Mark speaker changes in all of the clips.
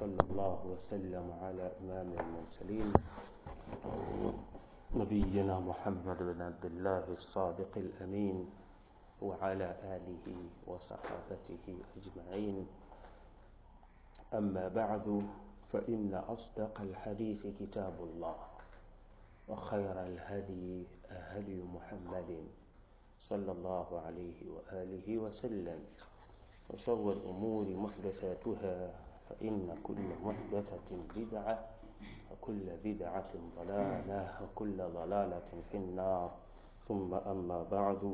Speaker 1: وصلى الله وسلم على إمام المرسلين نبينا محمد بن عبد الله الصادق الأمين وعلى آله وصحابته أجمعين أما بعد فإن أصدق الحديث كتاب الله وخير الهدي هدي محمد صلى الله عليه وآله وسلم وشر الأمور محدثاتها فإن كل محدثة بدعة وكل بدعة ضلالة وكل ضلالة في النار ثم أما بعد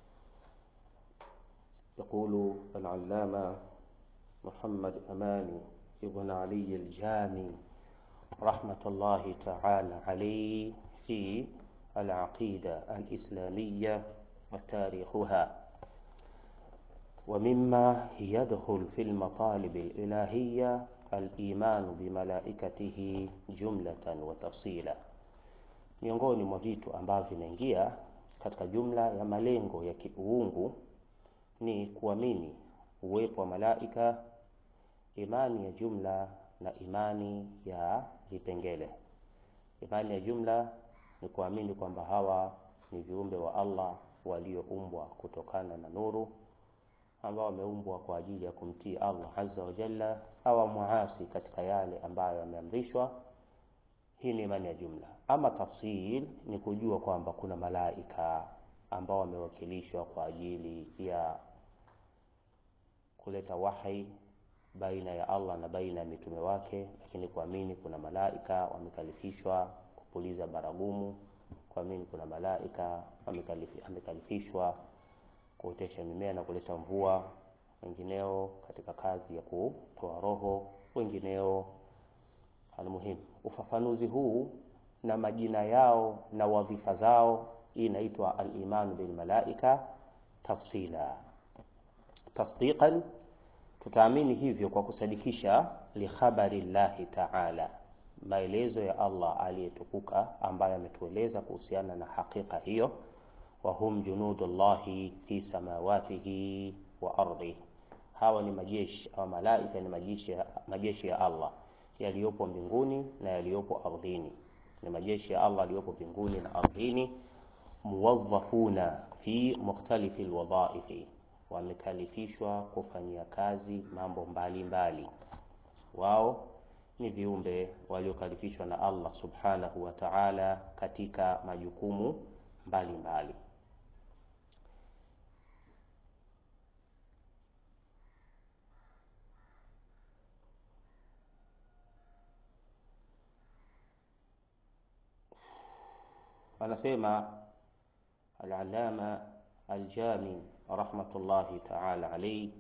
Speaker 1: يقول العلامة محمد أماني ابن علي الجامي رحمة الله تعالى عليه في العقيدة الإسلامية وتاريخها ومما يدخل في المطالب الإلهية الإيمان بملائكته جملة وتفصيلا miongoni mwa vitu ambavyo vinaingia katika jumla ya malengo ya kiuungu ni kuamini uwepo wa malaika imani ya jumla na imani ya vipengele imani ya jumla ni kuamini kwamba hawa ni viumbe wa Allah walioumbwa kutokana na nuru ambao wameumbwa kwa ajili ya kumtii Allah azza wa jalla au muasi katika yale ambayo yameamrishwa. Hii ni imani ya jumla. Ama tafsil ni kujua kwamba kuna malaika ambao wamewakilishwa kwa ajili ya kuleta wahi baina ya Allah na baina ya mitume wake, lakini kuamini kuna malaika wamekalifishwa kupuliza baragumu, kuamini kuna malaika wamekalifishwa kuotesha mimea na kuleta mvua, wengineo katika kazi ya kutoa roho, wengineo. Almuhimu, ufafanuzi huu na majina yao na wadhifa zao, hii inaitwa al-imanu bil malaika tafsila. Tasdiqan, tutaamini hivyo kwa kusadikisha li khabari llahi ta'ala, maelezo ya Allah aliyetukuka ambaye ametueleza kuhusiana na hakika hiyo wahum junudullahi fi samawatihi wa ardhi, hawa ni majeshi au malaika ni majeshi, majeshi ya Allah yaliyopo mbinguni na yaliyopo ardhini. Ni majeshi ya Allah yaliyopo mbinguni na ardhini. Muwadhafuna fi mukhtalifi alwadhaifi, wamekalifishwa kufanyia kazi mambo mbalimbali mbali. Wao ni viumbe waliokalifishwa na Allah subhanahu wa ta'ala katika majukumu mbalimbali mbali. anasema al-allama al-jami rahmatullahi ta'ala alayhi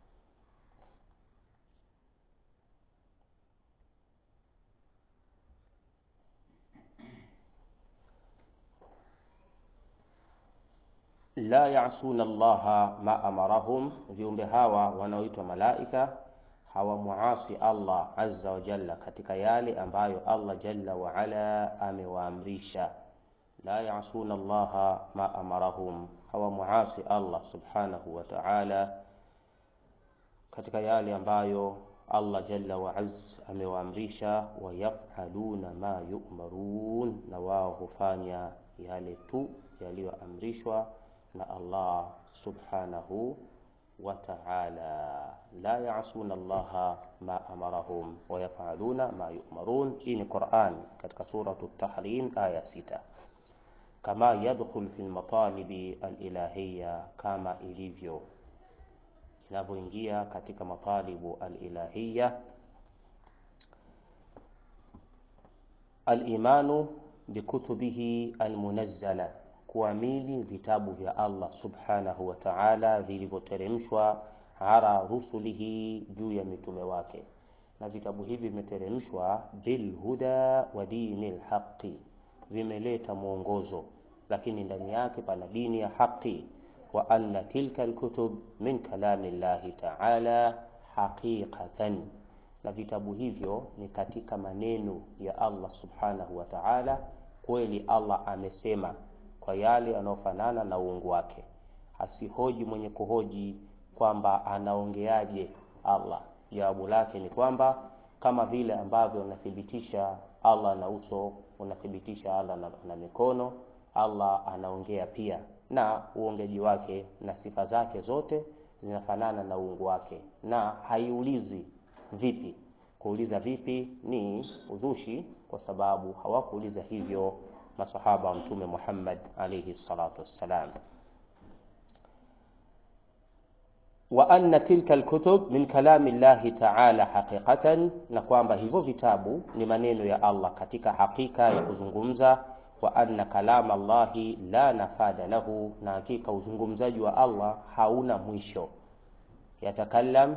Speaker 1: la ya'suna allaha ma amarahum, viumbe hawa wanaoitwa malaika hawamuasi Allah azza wa jalla katika yale ambayo Allah jalla wa ala amewaamrisha. La ya'suna allaha ma amarahum, hawamuasi Allah subhanahu wa ta'ala katika yale ambayo Allah jalla wa azz amewaamrisha. Wa yaf'aluna ma yu'marun, na wao hufanya yale tu yaliyoamrishwa na Allah subhanahu wa ta'ala. La ya'suna Allah ma amarahum wa yaf'aluna ma yu'marun. Hii ni Qur'an katika suratu Tahrim aya sita. Kama yadkhul fi matalibi al-ilahiyya, kama ilivyo inavyoingia katika matalibu al-ilahiyya al-imanu bikutubihi al-munazzala kuamini vitabu vya Allah subhanahu wa ta'ala vilivyoteremshwa ala rusulihi, juu ya mitume wake, na vitabu hivi vimeteremshwa bil huda wa dinil haqi, vimeleta mwongozo, lakini ndani yake pana dini ya haki. Wa anna tilka alkutub min kalami llahi ta'ala haqiqatan, na vitabu hivyo ni katika maneno ya Allah subhanahu wa ta'ala, kweli Allah amesema kwa yale yanayofanana na uungu wake. Asihoji mwenye kuhoji kwamba anaongeaje Allah. Jawabu lake ni kwamba kama vile ambavyo unathibitisha Allah na uso, unathibitisha Allah na, na mikono. Allah anaongea pia, na uongeji wake na sifa zake zote zinafanana na uungu wake, na haiulizi vipi. Kuuliza vipi ni uzushi, kwa sababu hawakuuliza hivyo masahaba wa Mtume Muhammad alayhi salatu wassalam. wa anna tilka alkutub min kalami llahi ta'ala haqiqatan, na kwamba hivyo vitabu ni maneno ya Allah katika hakika ya kuzungumza. Wa anna kalama Allahi la nafada lahu, na hakika uzungumzaji wa Allah hauna mwisho. Yatakallam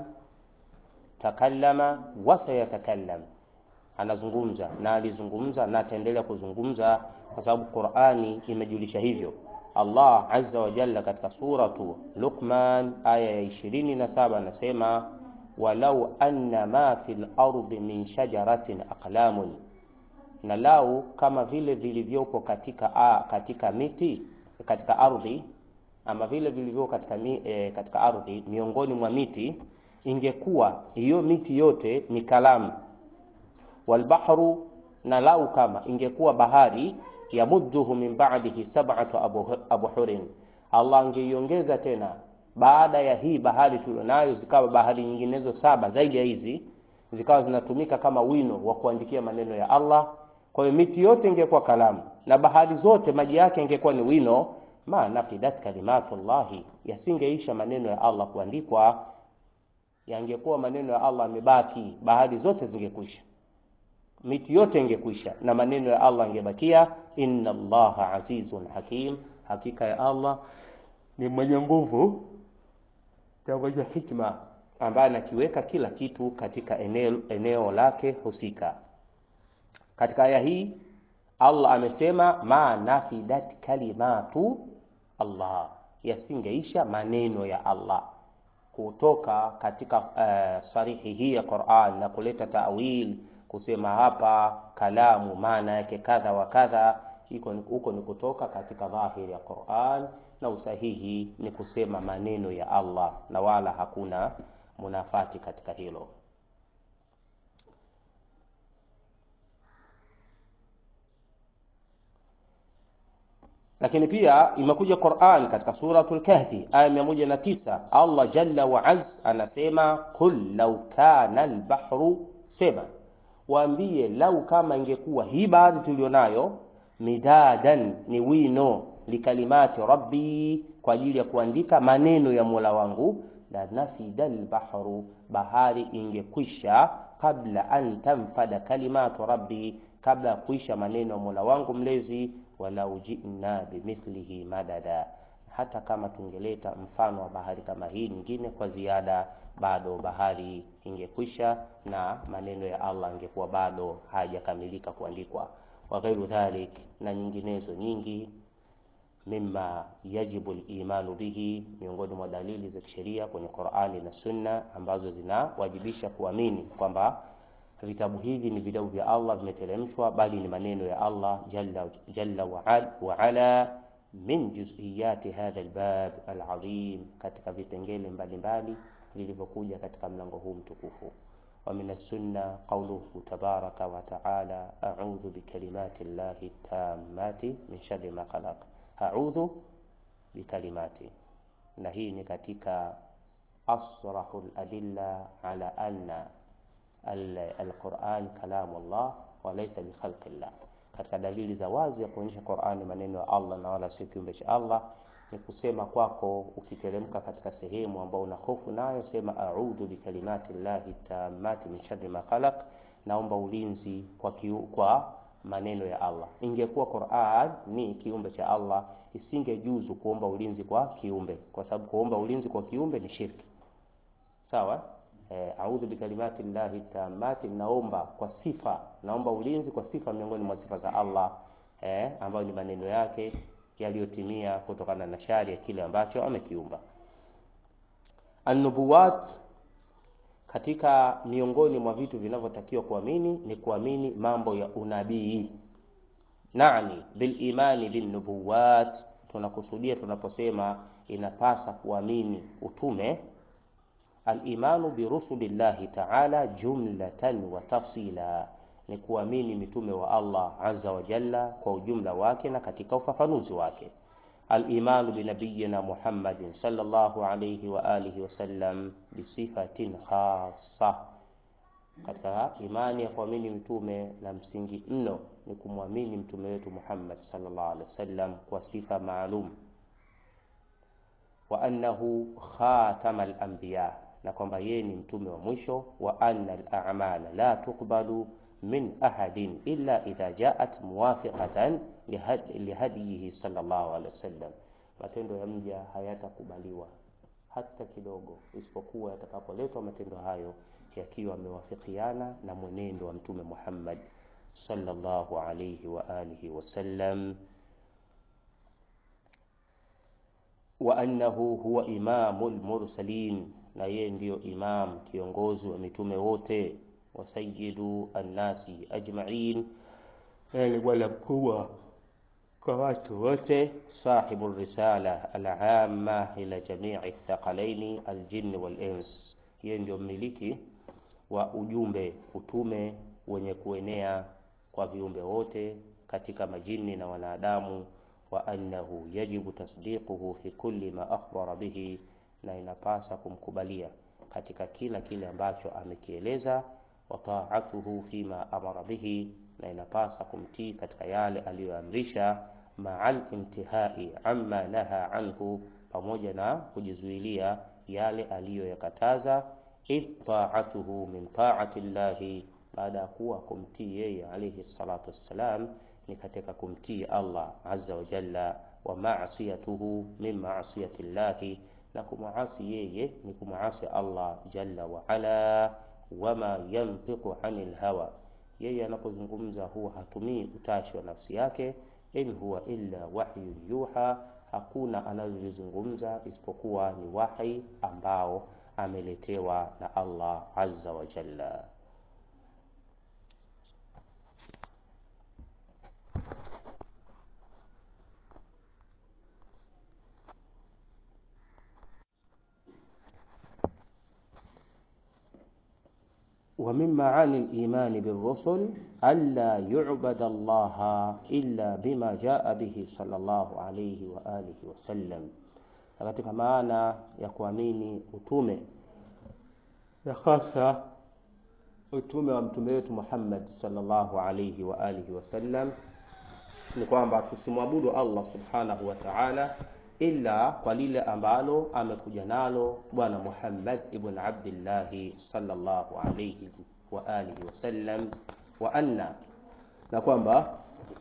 Speaker 1: takallama wa sayatakallam, anazungumza na alizungumza na ataendelea kuzungumza, kwa sababu Qur'ani imejulisha hivyo. Allah azza wa jalla katika suratu Luqman aya ya 27 anasema, walau anna ma fil ardi min shajaratin aqlamun, na lau kama vile vilivyopo katika, a, katika miti katika ardhi ama vile vilivyopo katika, mi, e, katika ardhi miongoni mwa miti, ingekuwa hiyo miti yote ni kalamu. Walbahru, na lau kama ingekuwa bahari yamudduhu min ba'dihi sab'atu abhurin, Allah angeiongeza tena baada ya hii bahari tulionayo, zikawa bahari nyinginezo saba zaidi ya hizi, zikawa zinatumika kama wino wa kuandikia maneno ya Allah. Kwa hiyo miti yote ingekuwa kalamu na bahari zote maji yake ingekuwa ni wino, ma nafidat kalimatullahi, yasingeisha maneno ya Allah kuandikwa, yangekuwa maneno ya Allah yamebaki, bahari zote zingekwisha miti yote ingekwisha na maneno ya Allah angebakia. Inna Allaha azizun hakim, hakika ya Allah ni mwenye nguvu na mwenye hikma, ambaye anakiweka kila kitu katika eneo, eneo lake husika. Katika aya hii Allah amesema ma nafidat kalimatu Allah, yasingeisha maneno ya Allah kutoka katika uh, sarihi hii ya Qur'an na kuleta ta'wil kusema hapa kalamu maana yake kadha wa kadha, huko ni kutoka katika dhahiri ya Qur'an, na usahihi ni kusema maneno ya Allah, na wala hakuna munafati katika hilo. Lakini pia imekuja Qur'an katika suratul Kahfi aya 109, Allah jalla wa az anasema qul law kana al-bahru sema Waambie, lau kama ingekuwa hii bahari tulionayo midadan ni wino likalimati rabbi, kwa ajili ya kuandika maneno ya Mola wangu, la nafida albahru, bahari ingekwisha, kabla an tanfada kalimatu rabbi, kabla ya kuisha maneno ya Mola wangu mlezi. Walau jina bimithlihi madada, hata kama tungeleta mfano wa bahari kama hii nyingine kwa ziada, bado bahari ingekwisha na maneno ya Allah ingekuwa bado hayajakamilika kuandikwa. Wa ghairu dhalik, na nyinginezo nyingi, mimma yajibu al-imanu bihi, miongoni mwa dalili za kisheria kwenye Qur'ani na Sunna ambazo zinawajibisha kuamini kwamba vitabu hivi ni vitabu vya Allah vimeteremshwa, bali ni maneno ya Allah jalla, jalla wa ala min juz'iyati hadha albab alazim, katika vipengele mbalimbali vilivyokuja katika mlango huu mtukufu. Wa min as-sunna qawluhu tabaraka wa ta'ala a'udhu bikalimati llahi tammati min sharri ma khalaq, a'udhu bikalimati. Na hii ni katika asrahul adilla ala anna al-Qur'an kalamu Allah wa laysa bi khalqi llah katika dalili za wazi ya kuonyesha Qur'ani maneno ya Allah na wala sio kiumbe cha Allah ni kusema kwako ukiteremka katika sehemu ambayo una hofu nayo, sema a'udhu bikalimati llahi tammati min sharri ma khalaq, naomba ulinzi kwa, kiu, kwa maneno ya Allah. Ingekuwa Qur'an ni kiumbe cha Allah, isingejuzu kuomba ulinzi kwa kiumbe, kwa sababu kuomba ulinzi kwa kiumbe ni shirki. Sawa? Eh, a'udhu bikalimati llahi tammati, naomba kwa sifa, naomba ulinzi kwa sifa miongoni mwa sifa za Allah eh, ambayo ni maneno yake yaliyotimia kutokana na shari ya kile ambacho amekiumba. An-nubuwat, katika miongoni mwa vitu vinavyotakiwa kuamini ni kuamini mambo ya unabii. Nani bil imani bin nubuwat, tunakusudia tunaposema inapasa kuamini utume Al-imanu bi rusulillahi ta'ala jumlatan wa tafsila, ni kuamini mitume wa Allah azza wa jalla kwa ujumla wake na katika ufafanuzi wake. Al-imanu bi nabiyyina Muhammadin sallallahu alayhi wa alihi wasallam bi sifatin khassa katika imani ya kuamini mtume la msingi mno ni kumwamini mtume wetu Muhammad sallallahu alaihi wasallam kwa sifa maalum, wa annahu khatamal anbiya, na kwamba yeye ni mtume wa mwisho, wa anna al-a'mala la tuqbalu min ahadin illa idha ja'at muwafiqatan lihadiyihi sallallahu alaihi wasallam, matendo ya mja hayatakubaliwa hata kidogo, isipokuwa yatakapoletwa matendo hayo yakiwa yamewafikiana na mwenendo wa mtume Muhammad sallallahu alayhi wa alihi wasallam, wa annahu huwa imamul mursalin, na yeye ndiyo imam kiongozi wa mitume wote, wa sayyidu annasi ajma'in, yani bwana mkubwa kwa watu wote, sahibu risala al-amma ila jami'i thaqalaini al-jinn wal-ins, yeye ndio mmiliki wa ujumbe utume wenye kuenea kwa viumbe wote katika majini na wanadamu, wa annahu yajibu tasdiquhu fi kulli ma akhbara bihi, na inapasa kumkubalia katika kila kile ambacho amekieleza, wa ta'atuhu fima amara bihi, na inapasa kumtii katika yale aliyoamrisha, ma'al intihai amma naha anhu, pamoja na kujizuilia yale aliyoyakataza idh ta'atuhu min ta'ati llahi, baada ya kuwa kumtii yeye alayhi salatu wassalam ni katika kumtii Allah azza wa jalla, wa ma'siyatuhu min ma'siyati llahi, na kumuasi yeye ni kumuasi Allah jalla wa ala. Wama yantiqu anil hawa, yeye anapozungumza huwa hatumii utashi wa nafsi yake. In huwa illa wahyu yuha, hakuna analolizungumza isipokuwa ni wahi ambao ameletewa na Allah azza wa jalla. wa min maani al-imani bir-rusul alla yu'bada Allah illa bima jaa bihi sallallahu alayhi wa alihi wa sallam, na katika maana ya kuamini utume na hasa utume wa mtume wetu Muhammad sallallahu alayhi wa alihi wasallam ni kwamba tusimwabudu Allah subhanahu wa ta'ala illa kwa lile ambalo amekuja nalo Bwana Muhammad ibn Abdullah sallallahu alayhi wa alihi wasallam, wa anna, na kwamba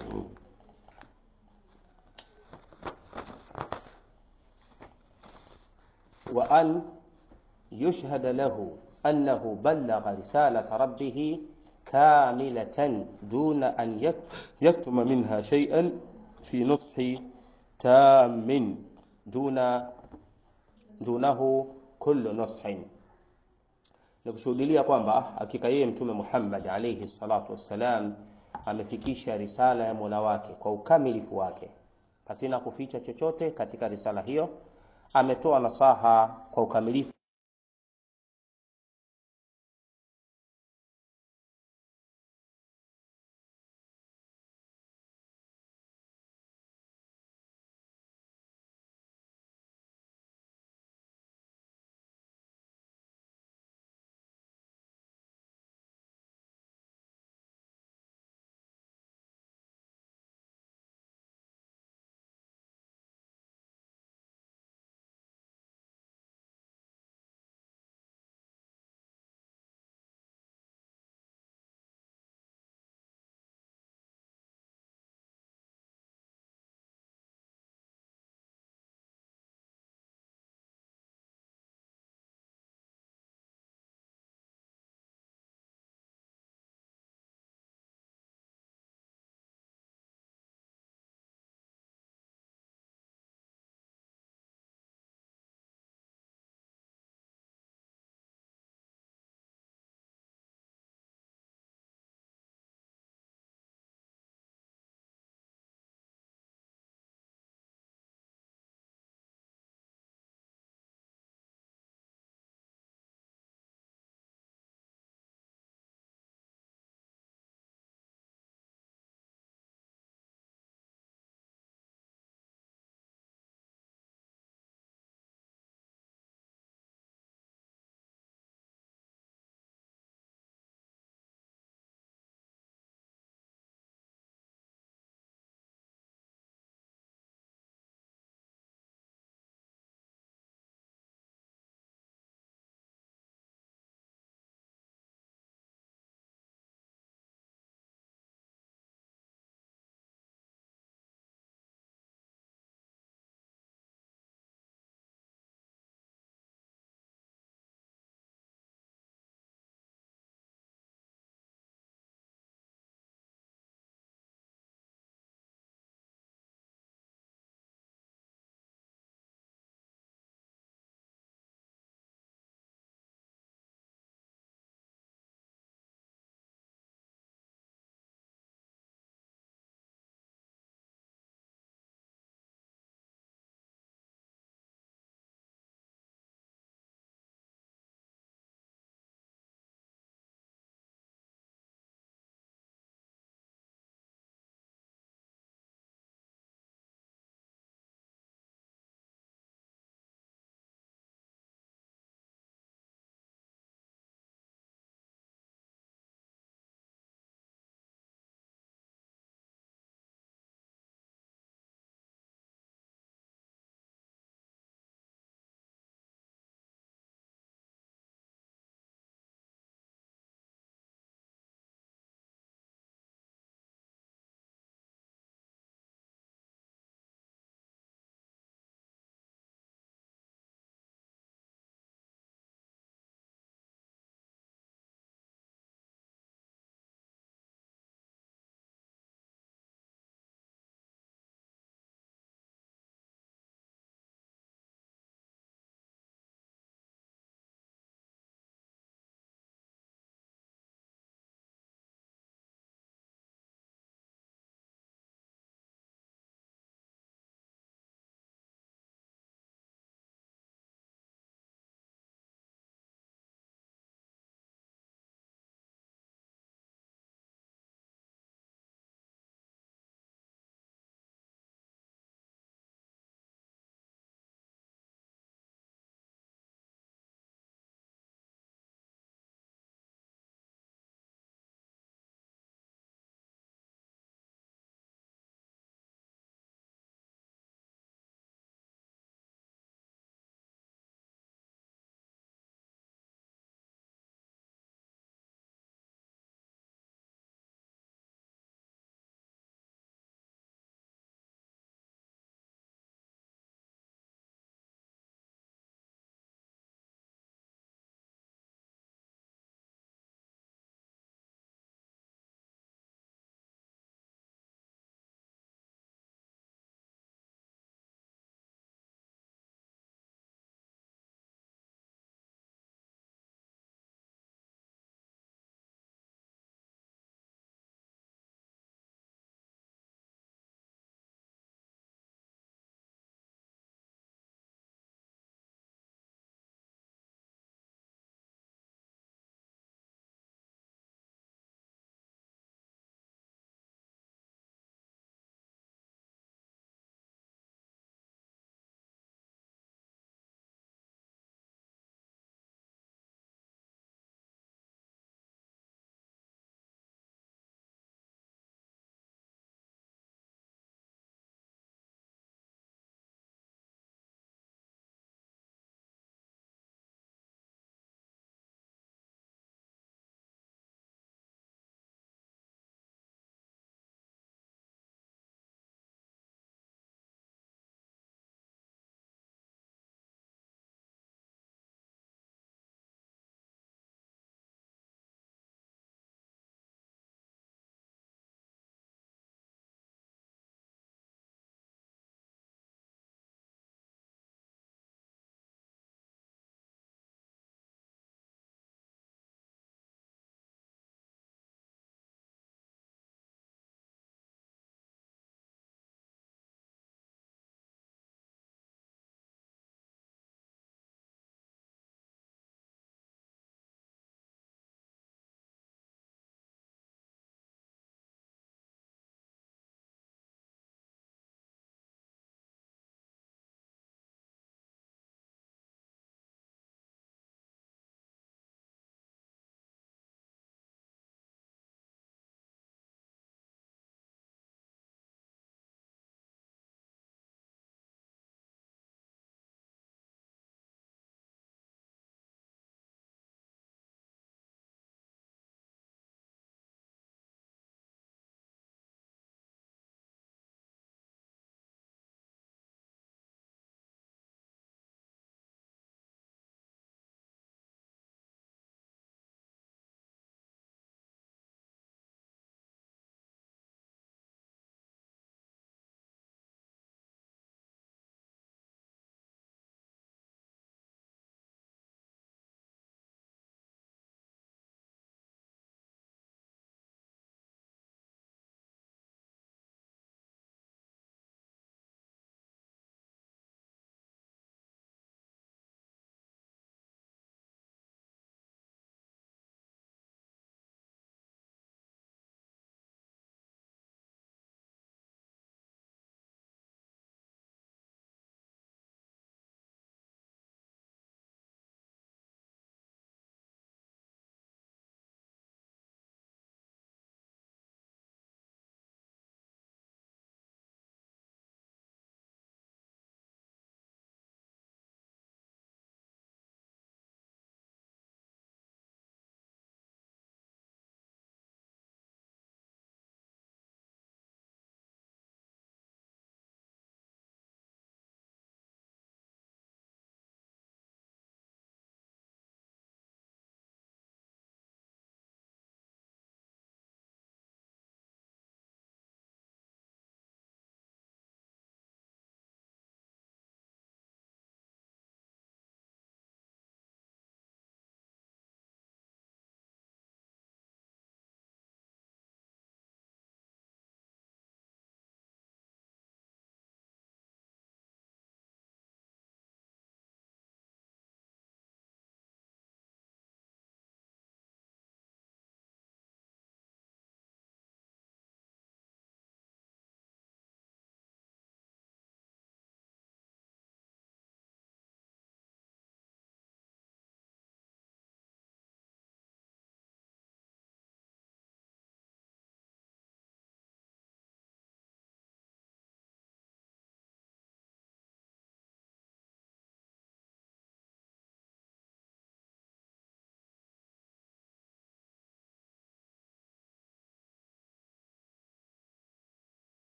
Speaker 1: wa an yushhada lahu annahu ballagha risalata rabbih kamilatan duna an yaktuma minha shay'an fi nushi tamin duna dunahu kullu nushin, ni kushuhudilia kwamba hakika yeye Mtume Muhammad alayhi salatu wassalam amefikisha risala ya Mola wake kwa ukamilifu wake pasina kuficha chochote katika risala hiyo. Ametoa nasaha kwa ukamilifu